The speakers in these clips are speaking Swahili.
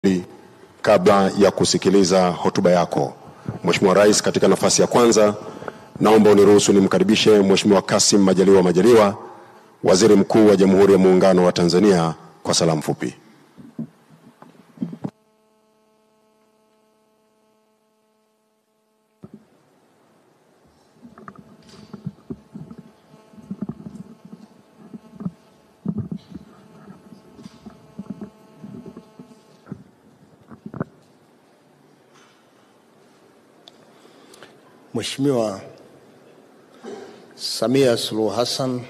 kabla ya kusikiliza hotuba yako. Mheshimiwa Rais, katika nafasi ya kwanza, naomba uniruhusu nimkaribishe Mheshimiwa Kassim Majaliwa Majaliwa, Waziri Mkuu wa Jamhuri ya Muungano wa Tanzania kwa salamu fupi. Mheshimiwa Samia Suluhu Hassan,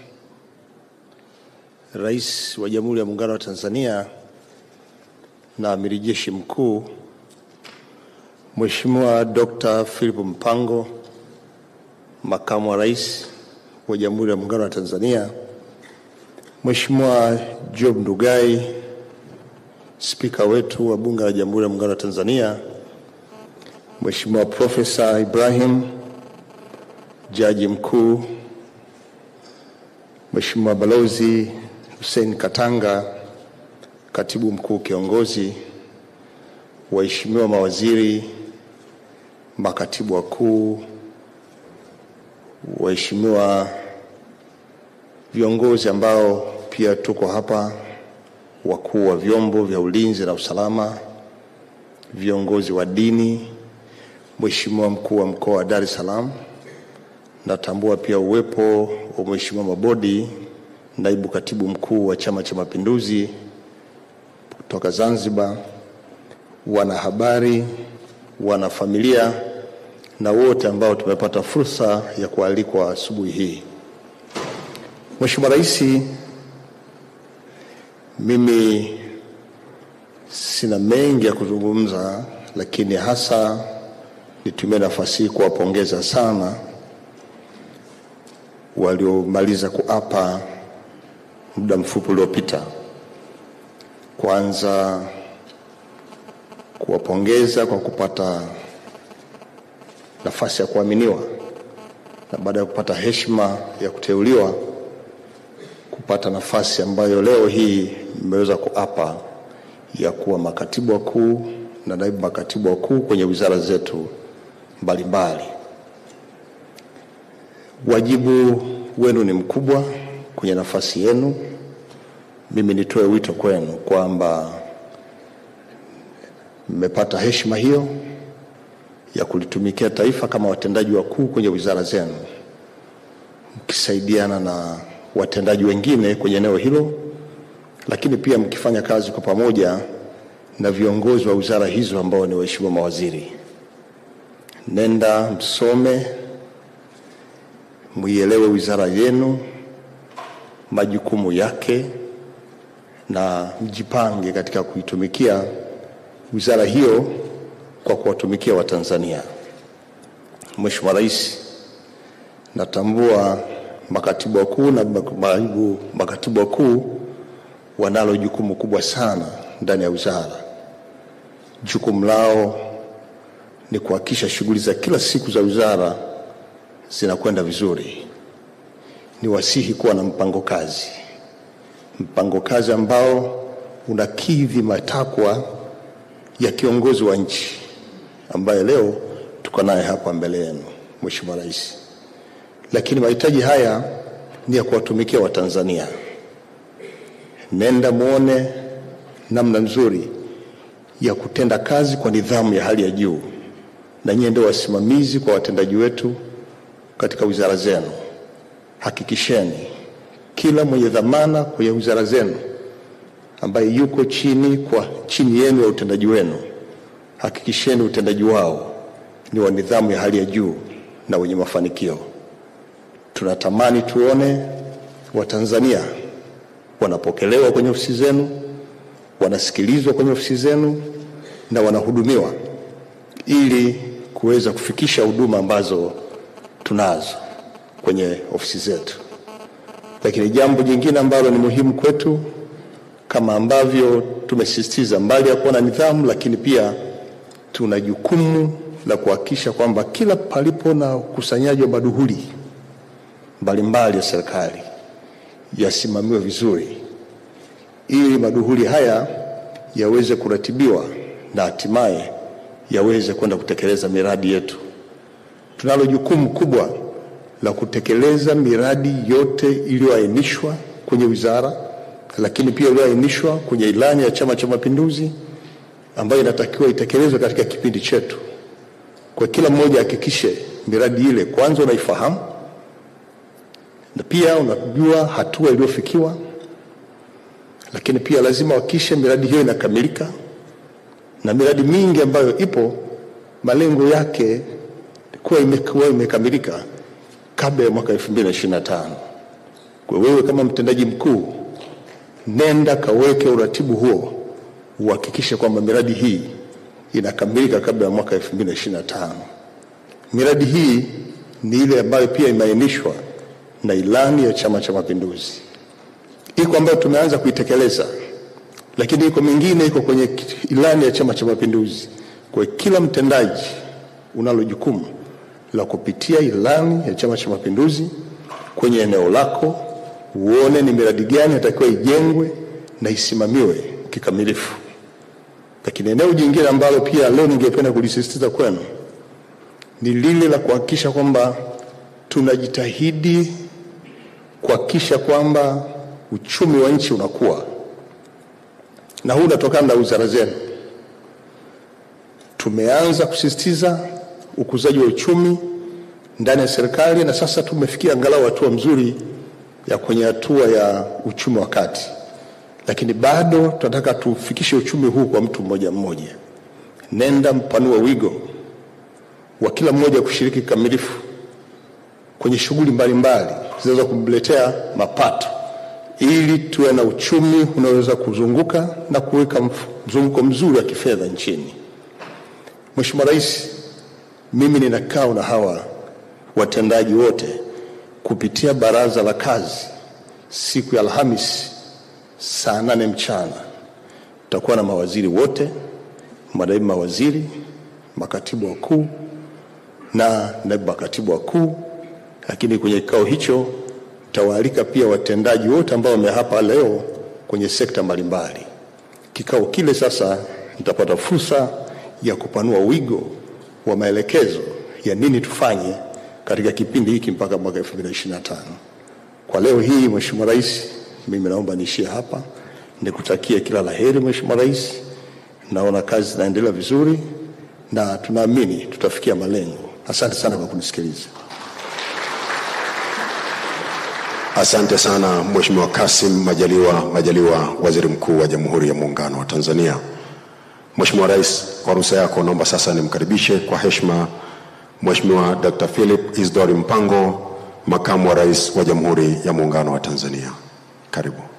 Rais wa Jamhuri ya Muungano wa Tanzania na Amiri Jeshi Mkuu, Mheshimiwa Dr. Philip Mpango, Makamu wa Rais wa Jamhuri ya Muungano wa Tanzania, Mheshimiwa Job Ndugai, Spika wetu wa Bunge la Jamhuri ya Muungano wa Tanzania, Mheshimiwa Profesa Ibrahim, Jaji Mkuu, Mheshimiwa Balozi Hussein Katanga, Katibu Mkuu Kiongozi, waheshimiwa mawaziri, makatibu wakuu, waheshimiwa viongozi ambao pia tuko hapa, wakuu wa vyombo vya ulinzi na usalama, viongozi wa dini, Mheshimiwa mkuu wa mkoa wa Dar es Salaam, natambua pia uwepo wa Mheshimiwa Mabodi, naibu katibu mkuu wa Chama cha Mapinduzi kutoka Zanzibar, wanahabari, wanafamilia na wote ambao tumepata fursa ya kualikwa asubuhi hii. Mheshimiwa Rais, mimi sina mengi ya kuzungumza, lakini hasa nitumie nafasi hii kuwapongeza sana waliomaliza kuapa muda mfupi uliopita. Kwanza kuwapongeza kwa kupata nafasi ya kuaminiwa na baada ya kupata heshima ya kuteuliwa kupata nafasi ambayo leo hii mmeweza kuapa ya kuwa makatibu wakuu na naibu makatibu wakuu kwenye wizara zetu mbalimbali. Wajibu wenu ni mkubwa kwenye nafasi yenu. Mimi nitoe wito kwenu kwamba mmepata heshima hiyo ya kulitumikia taifa kama watendaji wakuu kwenye wizara zenu, mkisaidiana na watendaji wengine kwenye eneo hilo, lakini pia mkifanya kazi kwa pamoja na viongozi wa wizara hizo ambao ni waheshimiwa mawaziri. Nenda msome, muielewe wizara yenu, majukumu yake, na mjipange katika kuitumikia wizara hiyo kwa kuwatumikia Watanzania. Mheshimiwa Rais, natambua makatibu wakuu na naibu makatibu wakuu wanalo jukumu kubwa sana ndani ya wizara. Jukumu lao ni kuhakikisha shughuli za kila siku za wizara zinakwenda vizuri. Ni wasihi kuwa na mpango kazi, mpango kazi ambao unakidhi matakwa ya kiongozi wa nchi ambaye leo tuko naye hapa mbele yenu, Mheshimiwa Rais. Lakini mahitaji haya ni ya kuwatumikia Watanzania. Nenda muone namna nzuri ya kutenda kazi kwa nidhamu ya hali ya juu, na nyie ndio wasimamizi kwa watendaji wetu katika wizara zenu. Hakikisheni kila mwenye dhamana kwenye wizara zenu ambaye yuko chini kwa chini yenu ya utendaji wenu, hakikisheni utendaji wao ni wa nidhamu ya hali ya juu na wenye mafanikio. Tunatamani tuone Watanzania wanapokelewa kwenye ofisi zenu, wanasikilizwa kwenye ofisi zenu na wanahudumiwa ili kuweza kufikisha huduma ambazo tunazo kwenye ofisi zetu. Lakini jambo jingine ambalo ni muhimu kwetu kama ambavyo tumesisitiza, mbali ya kuwa na nidhamu, lakini pia tuna jukumu la kuhakikisha kwamba kila palipo na ukusanyaji wa maduhuli mbalimbali ya serikali yasimamiwe vizuri, ili maduhuli haya yaweze kuratibiwa na hatimaye yaweze kwenda kutekeleza miradi yetu. Tunalo jukumu kubwa la kutekeleza miradi yote iliyoainishwa kwenye wizara, lakini pia iliyoainishwa kwenye ilani ya Chama cha Mapinduzi ambayo inatakiwa itekelezwe katika kipindi chetu. Kwa kila mmoja hakikishe miradi ile kwanza unaifahamu na pia unajua hatua iliyofikiwa, lakini pia lazima hakikishe miradi hiyo inakamilika, na miradi mingi ambayo ipo malengo yake kuwa imekuwa imekamilika kabla ya mwaka 2025. Kwa wewe kama mtendaji mkuu, nenda kaweke uratibu huo, uhakikishe kwamba miradi hii inakamilika kabla ya mwaka 2025. Miradi hii ni ile ambayo pia imeainishwa na ilani ya Chama cha Mapinduzi. Iko ambayo tumeanza kuitekeleza, lakini iko mingine iko kwenye ilani ya Chama cha Mapinduzi. Kwa kila mtendaji unalo jukumu la kupitia ilani ya Chama cha Mapinduzi kwenye eneo lako, uone ni miradi gani inatakiwa ijengwe na isimamiwe kikamilifu. Lakini eneo jingine ambalo pia leo ningependa kulisisitiza kwenu ni lile la kuhakikisha kwamba tunajitahidi kuhakikisha kwamba uchumi wa nchi unakuwa, na huu unatokana na wizara zenu. Tumeanza kusisitiza ukuzaji wa uchumi ndani ya serikali na sasa tumefikia angalau hatua mzuri ya kwenye hatua ya uchumi wa kati, lakini bado tunataka tufikishe uchumi huu kwa mtu mmoja mmoja. Nenda mpanua wigo wa kila mmoja kushiriki kikamilifu kwenye shughuli mbalimbali zinaweza kumletea mapato ili tuwe na uchumi unaoweza kuzunguka na kuweka mzunguko mzuri wa kifedha nchini. Mheshimiwa Rais, mimi nina kikao na hawa watendaji wote kupitia baraza la kazi siku ya Alhamisi saa nane mchana. Tutakuwa na mawaziri wote, manaibu mawaziri, makatibu wakuu na naibu makatibu wakuu lakini kwenye kikao hicho tawaalika pia watendaji wote ambao wamehapa leo kwenye sekta mbalimbali. Kikao kile sasa nitapata fursa ya kupanua wigo wa maelekezo ya nini tufanye katika kipindi hiki mpaka mwaka 2025. Kwa leo hii, Mheshimiwa Rais, mimi naomba niishie hapa, nikutakie kila la heri Mheshimiwa Rais. Naona kazi zinaendelea vizuri na tunaamini tutafikia malengo. Asante sana kwa kunisikiliza. Asante sana Mheshimiwa Kassim Majaliwa Majaliwa, Waziri Mkuu wa Jamhuri ya Muungano wa Tanzania. Mheshimiwa Rais, kwa ruhusa yako naomba sasa nimkaribishe kwa heshima Mheshimiwa Dr. Philip Isdori Mpango, Makamu wa Rais wa Jamhuri ya Muungano wa Tanzania. Karibu.